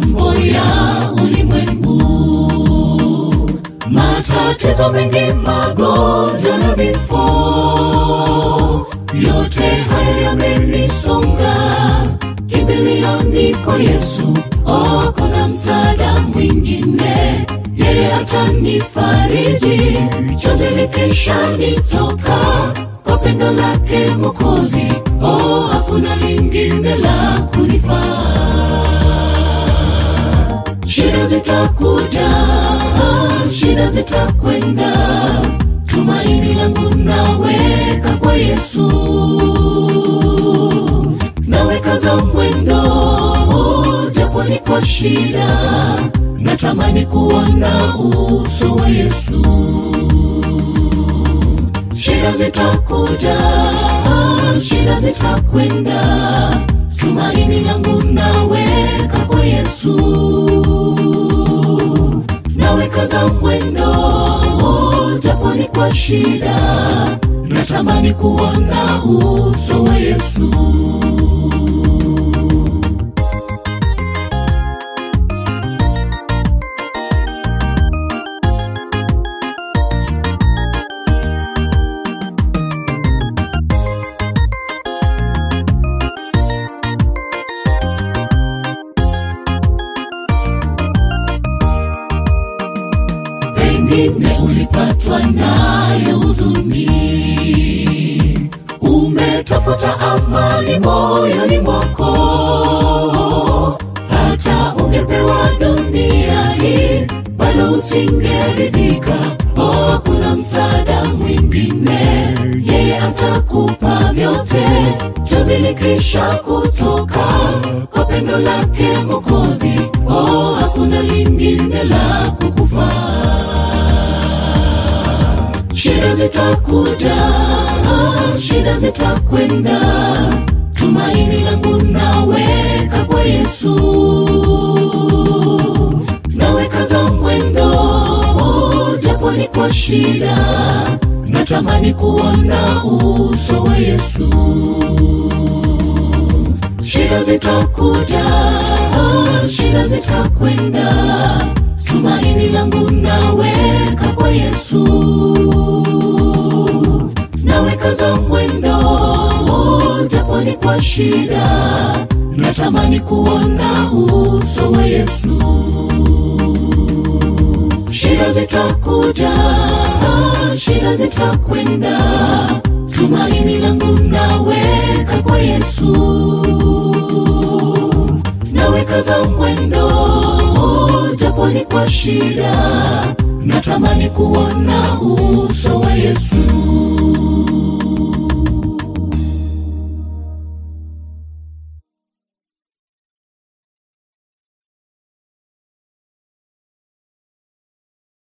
mambo ya ulimwengu, matatizo mengi, magonjwa na vifo, yote haya yamenisonga. Kimbilio niko Yesu, oh, kuna msaada mwingine, yeye atanifariji, chozi likisha nitoka kwa pendo lake Mwokozi, oh, hakuna lingine la kunifaa. Shida zitakuja, shida zitakwenda, tumaini langu naweka kwa Yesu, naweka za mwendo, japo ni kwa shida, natamani kuona uso wa Yesu. Shida zitakuja, shida zitakwenda, tumaini langu naweka kwa Yesu, naweka za mwendo, japo ni kwa shida, natamani kuona uso wa Yesu. pengine ulipatwa nayo huzuni, umetafuta amani moyoni mwako, hata ungepewa dunia hii bado usingeridhika. Oh, kuna msaada mwingine, yeye atakupa vyote, chozi likisha kutoka kwa pendo lake Mwokozi. Oh, hakuna lingine la kukufaa. Shida zitakuja, shida zitakwenda, tumaini langu naweka kwa Yesu, naweka za mwendo, japo ni kwa shida, natamani kuona uso wa Yesu. Shida zitakuja, shida zitakwenda, tumaini langu naweka kwa Yesu, naweka za mwendo, japo ni kwa shida, natamani kuona uso wa Yesu. Shida zitakuja, shida zitakwenda, tumaini langu naweka kwa Yesu, naweka za mwendo, japo ni kwa shida, natamani kuona uso wa Yesu.